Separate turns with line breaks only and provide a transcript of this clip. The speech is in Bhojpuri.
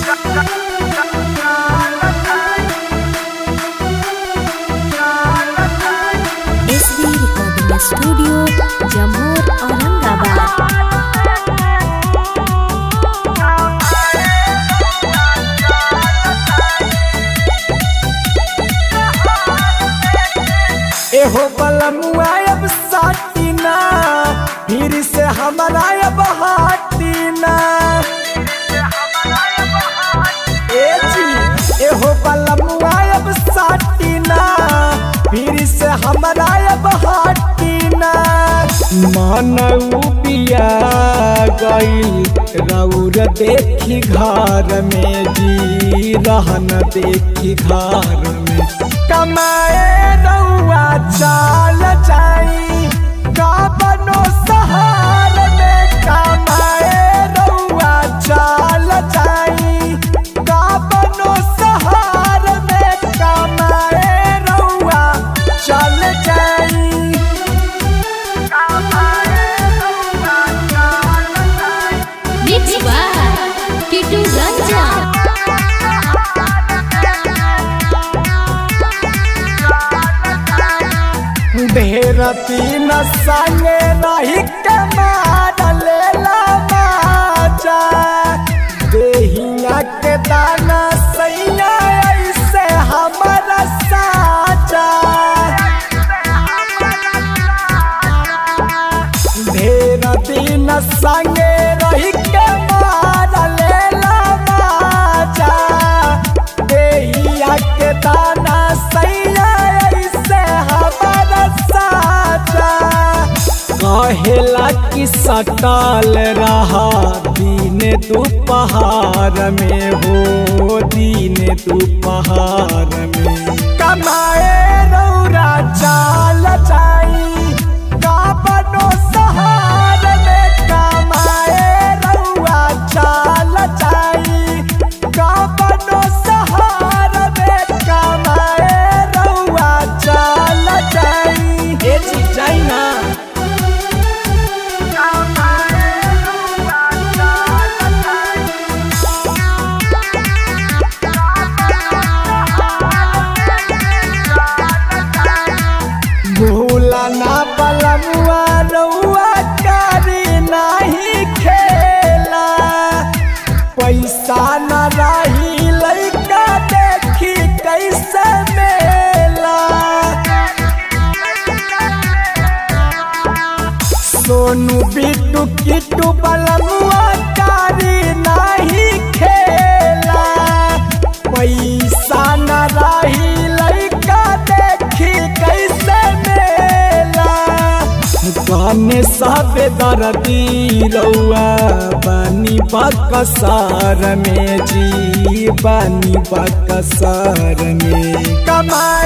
SB recording studio Jammu Aurangabad
एहो बलमुआ अब साटीना फिर से हमारा अब हाटीना ए जी एहो बलमुआ अब साटीना फिर से हमारा अब हाटीना मानऊ पिया गईल रौर देखी घर में जी रहन देखी घर में कमाए रउआ चाल जाई का बनो सहार में कमाए रउआ चाल जाई का बनो सहार में कमाए रउआ चल जाई
मिक्स बाय किटू रंजन
ढेर तीन संगे नहीं के मार लेला माजा देहिया के दाना सैया ऐसे हमारा साजा ढेर तीन संगे रही के मार लेला माजा देहिया के दाना सैया ऐसे हमारा साजा कहेला कि सटाल रहा दिन दोपहार में हो दिन दोपहार में कमाए रौरा चाल जाई का बनो सहार में कमाए रौरा चाल जाई का बनो सहार में कमाए रौरा चाल जाई ए जी जाई ना भूला ना पलमुआ रउआ करी नहीं खेला पैसा न रही लइका देखी कैसे मेला सोनू बिट्टू किट्टू पलमुआ करी नहीं खेला पैसा न रही लइका देखी कैसे मेला गाने साबे दर्दी रउआ बानी बकसार में जी बानी बकसार में कमा